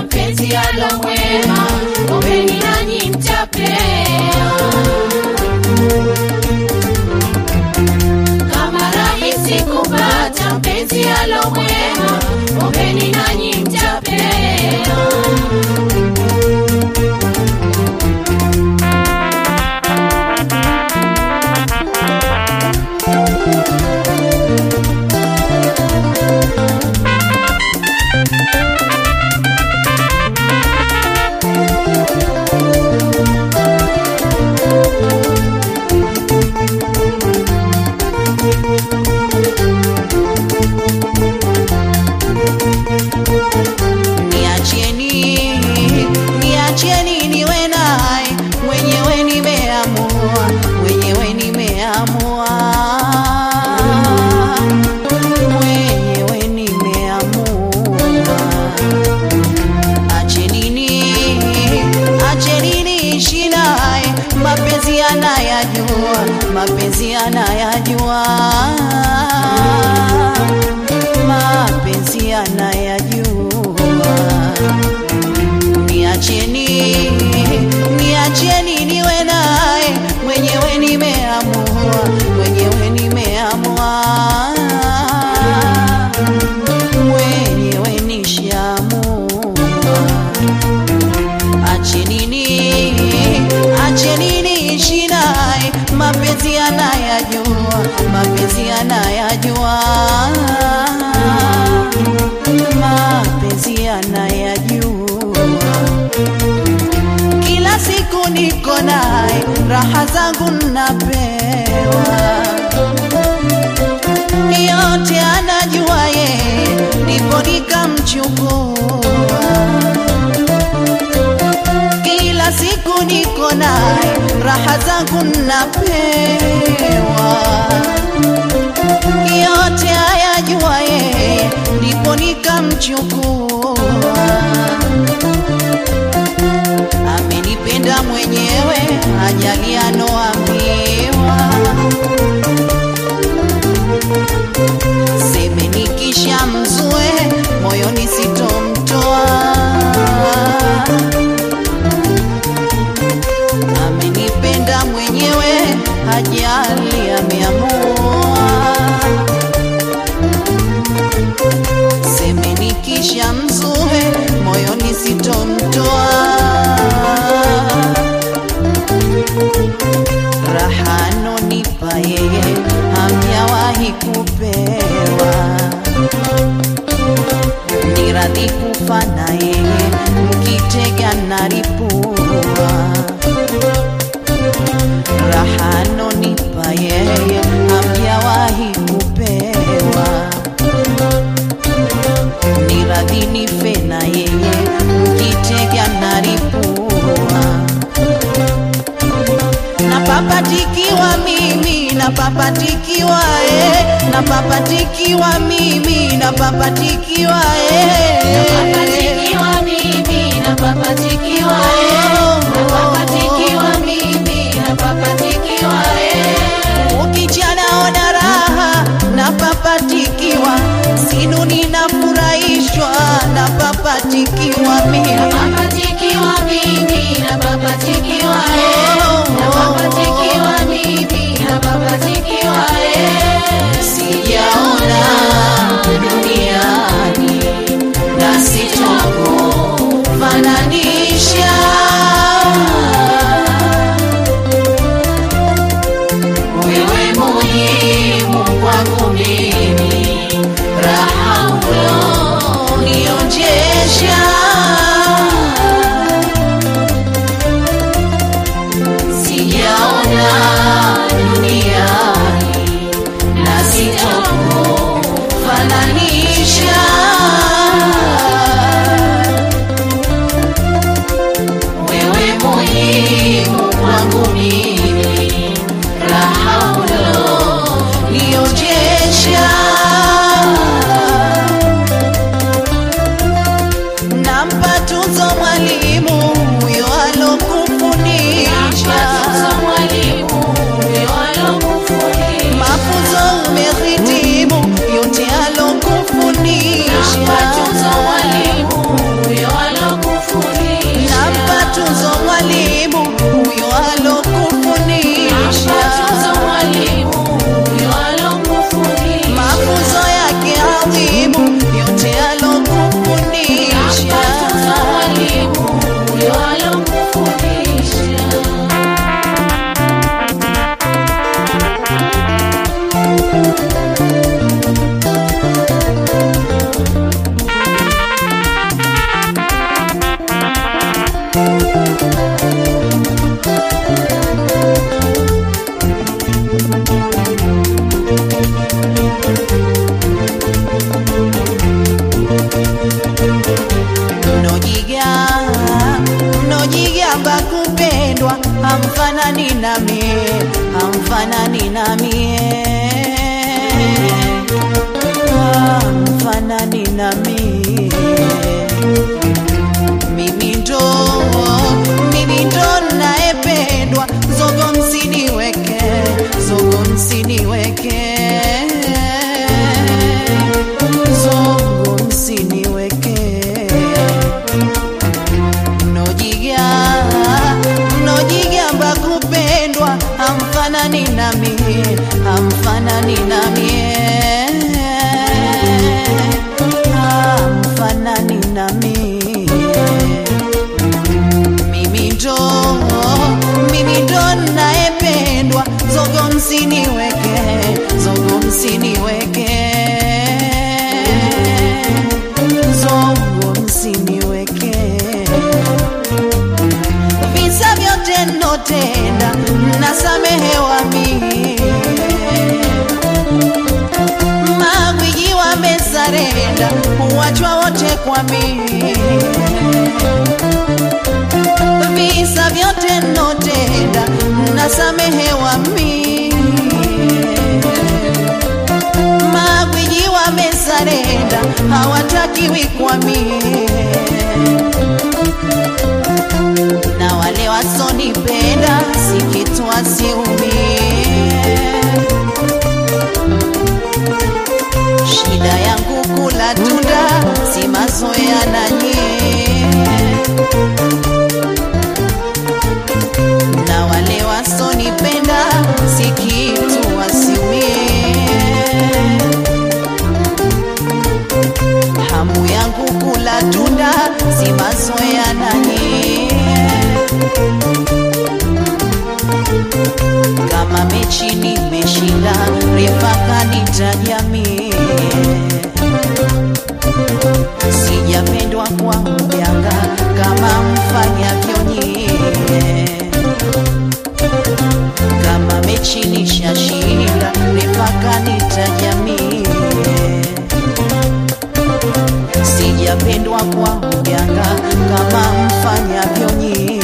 mpenzi alo mwema, ombeni nanyi mtapewa. Kama rahisi kupata mpenzi alo mwema, ombeni nanyi mtapewa. Niacheni, niacheni niwe naye, mwenyewe nimeamua, mwenyewe nimeamua, mwenyewe nimeamua. Achenini, achenini ishi naye, mapenzi anayajua, mapenzi anayajua, mapenzi anayajua. Niacheni, niacheni niwe naye, mwenyewe nimeamua, mwenyewe nimeamua, mwenyewe nishaamua. Achenini, achenini ishi naye, mapenzi anayajua, mapenzi anayajua, mapenzi anayajua. Kila siku niko naye, raha zangu napewa, yote anajua yeye, ndipo nikamchukua kila siku niko naye, raha zangu napewa, yote ayajua yeye, ndipo nikamchukua. Amenipenda mwenyewe, ajali anoambiwa, seme nikisha mzue, moyoni sitomtoa amenipenda mwenyewe, hajali ameamua. Seme nikisha mzue, moyoni sitomtoa. Raha anonipa yeye, hamjawahi kupewa ni radhi kufa na yeye, mkitega naripua. Raha anonipa yeye, hamjawahi kupewa. Ni radhi nife na yeye, mkitega naripua. Napapatikiwa mimi, napapatikiwa eh, napapatikiwa mimi, napapatikiwa eh. Napapatikiwa mimi, napapatikiwa eh. Napapatikiwa mimi, napapatikiwa eh. Ukijanaona raha napapatikiwa, sinuni nafurahishwa, napapatikiwa mimi. Napapatikiwa mimi, napapatikiwa eh. Napapatikiwa mimi, napapatikiwa eh. Sijaona duniani na sitokufananisha hamfanani nami hamfanani nami hamfanani nami mimi ndo mimi ndo naependwa zogo msiniweke zogo msiniweke zogo msiniweke mnojiga mnojigamba kupendwa hamfanani nami hamfanani nami hamfanani nami mimi ndo mimi ndo naependwa zogo msiniweke zogo msiniweke zogo msiniweke visa vyote notenda nasamehewa mie magwiji wamesarenda huwachwa wote kwa mie visa vyote notenda nasamehewa mie magwiji wamesarenda hawatakiwi kwa mie na wale wasonipenda si kitu wasiumie. Shida yangu kula tunda, si mazoea na nyie. Na wale wasonipenda si kitu wasiumie. Hamu yangu kula tunda, si mazoea na nyie. kama mechi nimeshinda refa kanitaja mie sijapendwa kwa mjanga kama mfanyavyo nyie kama mechi nishashinda refa kanitaja mie sijapendwa kwa mjanga kama mfanyavyo nyie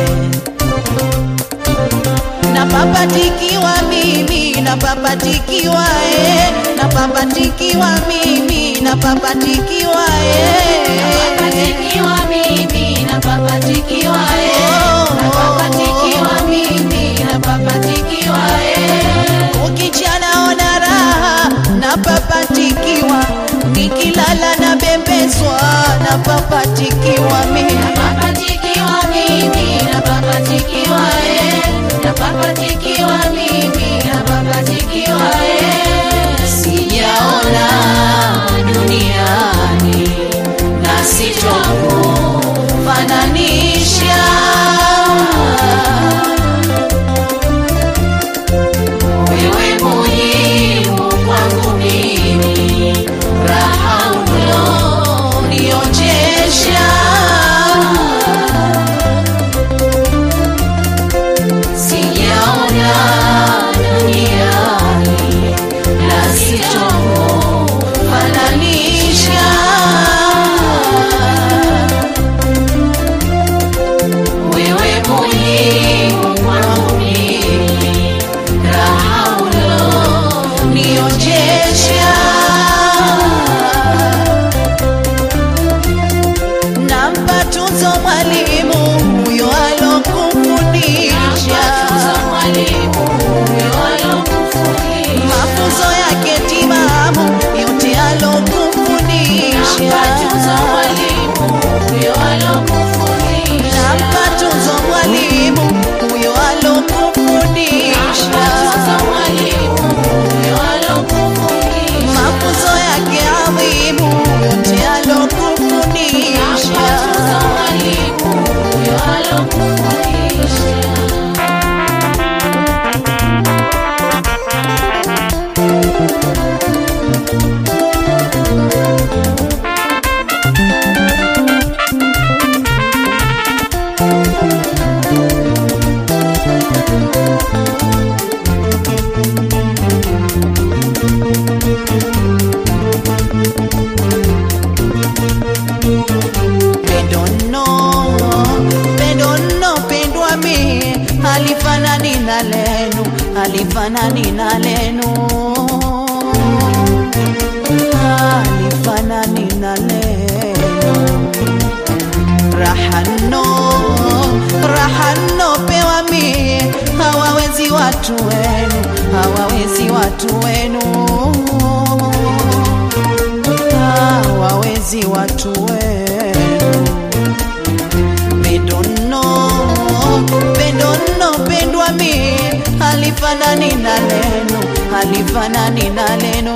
napapatikiwa mimi napapatikiwa eh, napapatikiwa mimi napapatikiwa eh. Napapatikiwa mimi, napapatikiwa eh. Napapatikiwa mimi, napapatikiwa eh. ukichanaona raha napapatikiwa nikilala na bembezwa napapatikiwa mimi Napapatikiwa mimi, napapatikiwa eh. Napapatikiwa mimi, napapatikiwa eh. sijaona duniani na sitokufananisha wewe muhimu kwangu mimi raha ulionionjesha sijaona duniani na sitokufananisha wewe muhimu kwangu mimi raha ulionionjesha nampa tuzo mwalimu huyo alokufundisha mafunzo yake timamu yote alokufundisha nampa tuzo mwalimu huyo alokufundisha mafunzo yake adhimu yote alokufundisha halifanani na lenu, halifanani na lenu, halifanani na lenu. Rahano, rahano pewa mie, hawawezi watu wenu, hawawezi watu wenu, hawawezi watu wenu pendono pendono pendwa mi halifanani na leno halifanani na leno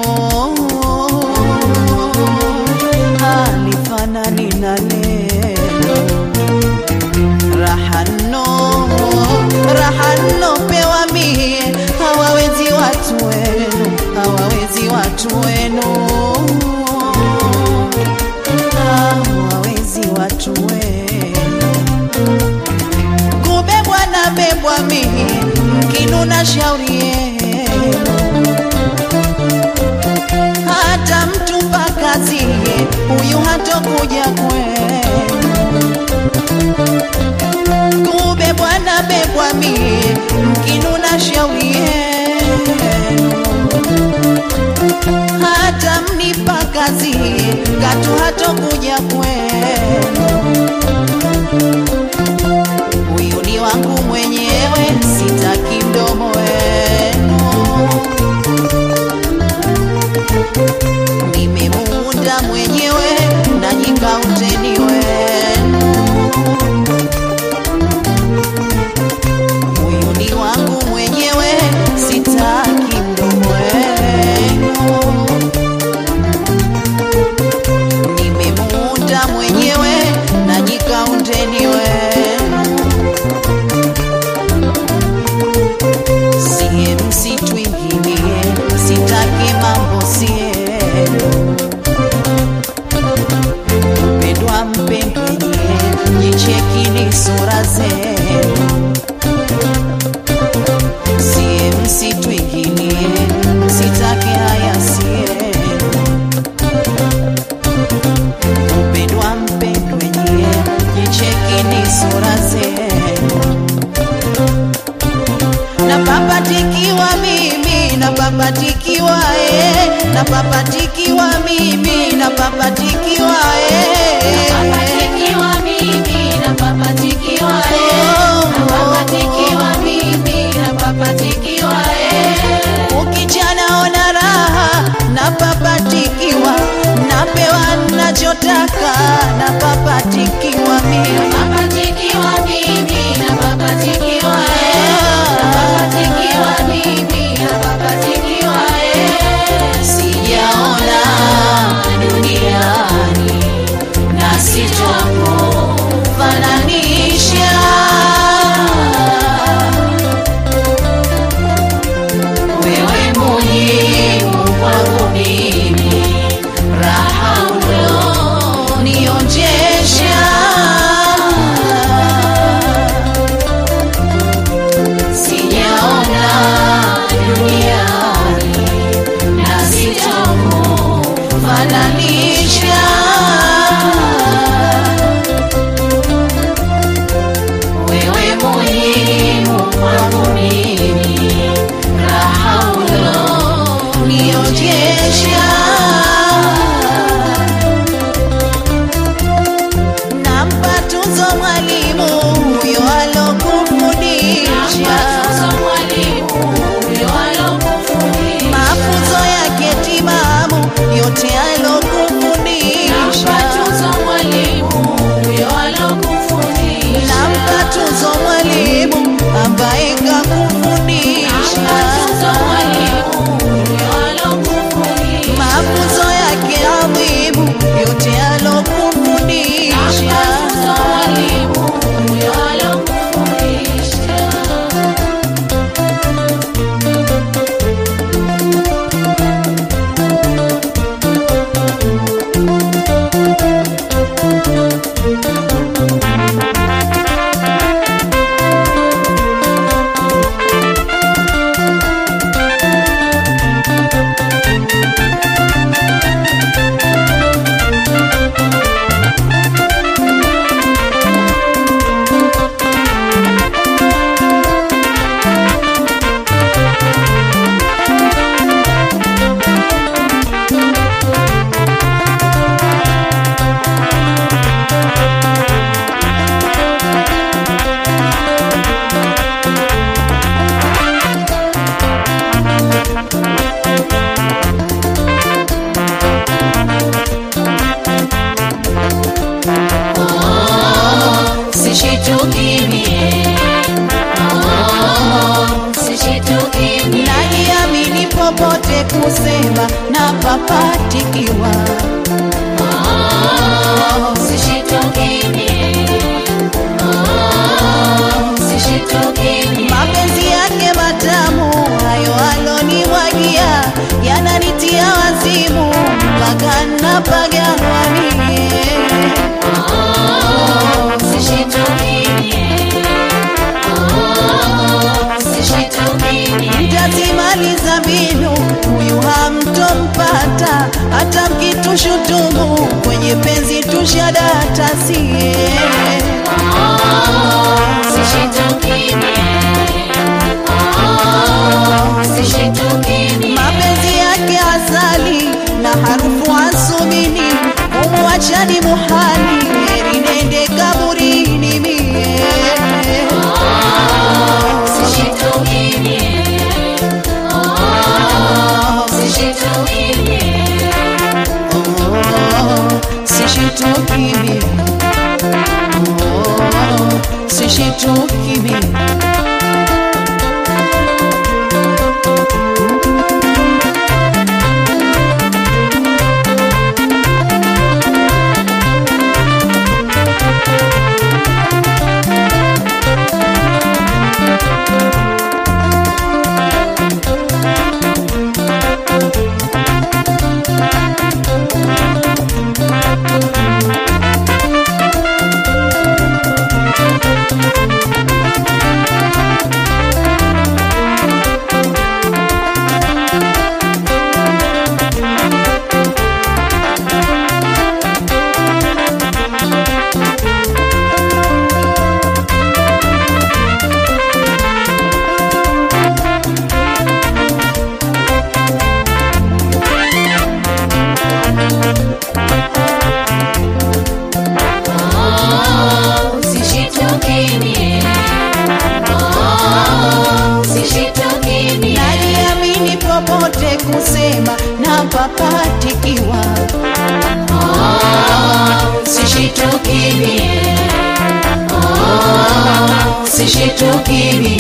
halifanani na leno rahano rahano pewa mi hawawezi watu wenu hawawezi watu wenu hawawezi watu wenu kubebwa na bebwa mimi mkinuna shauri yenu hata mtupa kazi huyu hatokuja kwenu kubebwa na bebwa mimi mkinuna shauri yenu hata mnipa kazi katu hatokuja kwenu huyu ni wangu mwenyewe, sitaki mdomo wenu. Nimemuunda mwenyewe na nyikauteni wenu. Huyu ni wangu mwenyewe, sitaki mdomo wenu. Nimemuunda mwenyewe na nyikaundeni wenu. siye msitwingilie, sitaki mambo sienu. Mpendwa mpendwenye, jichekini sura zenu. Siye msitwingilie, sitaki haya sienu. Mpendwa mpendwenye, jichekini sura zenu napapatikiwa mimi napapatikiwa eh, napapatikiwa mimi napapatikiwa eh. Napapatikiwa mimi, napapatikiwa eh. Napapatikiwa mimi, napapatikiwa eh. Ukijanaona raha napapatikiwa, napewa nachotaka napapatikiwa mimi Napapatikiwa mimi, napapatikiwa eh. Napapatikiwa mimi, napapatikiwa eh. sijaona duniani na sitopo fananisha wewe muhimu kwangu mimi raha ulionionjesha sijaona popote kusema na papatikiwa. Mapenzi yake matamu hayo alonimwagia yananitia wazimu mpaka napaganwa mie. Mtazimaliza mbinu, huyu hamtompata, hata mkitushutumu kwenye penzi tushadata sie. Mapenzi yake asali na harufu asumini, umuachani muhali, heri nende kaburini mie. Sishituki mie. Oh, sishituki mie. Najiamini popote kusema na papatikiwa. Sishituki mie. Sishituki mie.